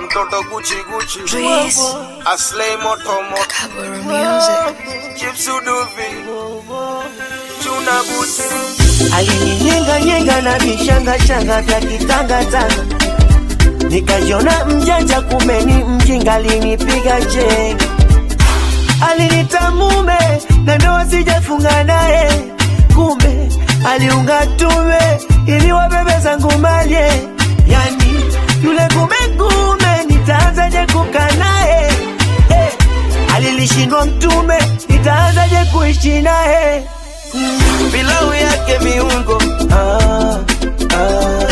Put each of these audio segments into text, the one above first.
mtoto Gucci Gucci Breeze. Aslay moto moto Kaburu music. Chips uduvi Chuna buti alininyenganyenga na vishangashanga vya kitangatanga, nikajiona mjanja, kumbe ni mjinga, alinipiga chenga, alinita mume na ndoa sijafunga naye, kumbe aliunga tume ili wabebe zangu malye, yani yule kumekume, nitaanzaje kukaa naye eh, alilishindwa mtume, nitaanzaje kuishi naye pilau yake viungo ah, ah.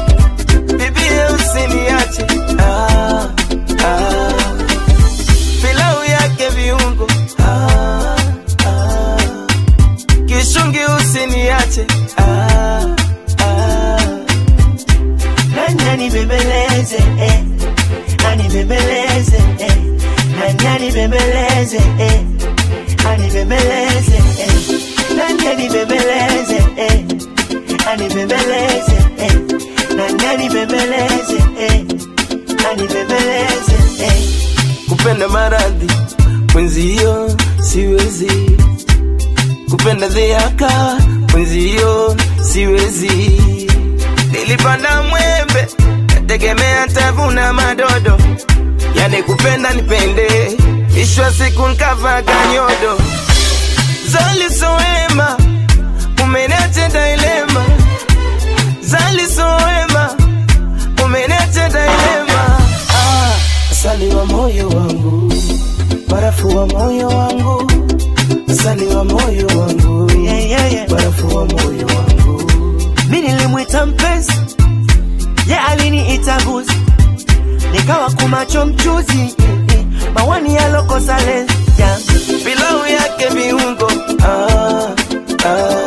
Bibie usiniache ah, ah. Pilau yake viungo ah, ah. Kishungi usiniache ah, ah. Nani anibembeleze eh. Anibembeleze eh. Nani anibembeleze eh. Anibembeleze eh. Nani anibembeleze eh. Anibembeleze eh. Nani anibembeleze eh. Anibembeleze eh. Kupenda maradhi mwenzio siwezi, kupenda dhiaka mwenzio siwezi. Nilipanda mwembe nategemea tavuna madodo, yani kupenda nipende, ishwa siku nkavaga nyodo Zali soema umeniacha dilema, Zali soema umeniacha dilema. Ah, asali wa moyo wangu, barafu wa moyo wangu, asali wa moyo wangu, yeah, yeah, yeah. barafu wa moyo wangu. Mi nilimwita mpenzi, ye aliniita buzi, nikawa kumacho mchuzi, mawani yalokosa lenzi yeah. Pilau yake viungo ah, ah.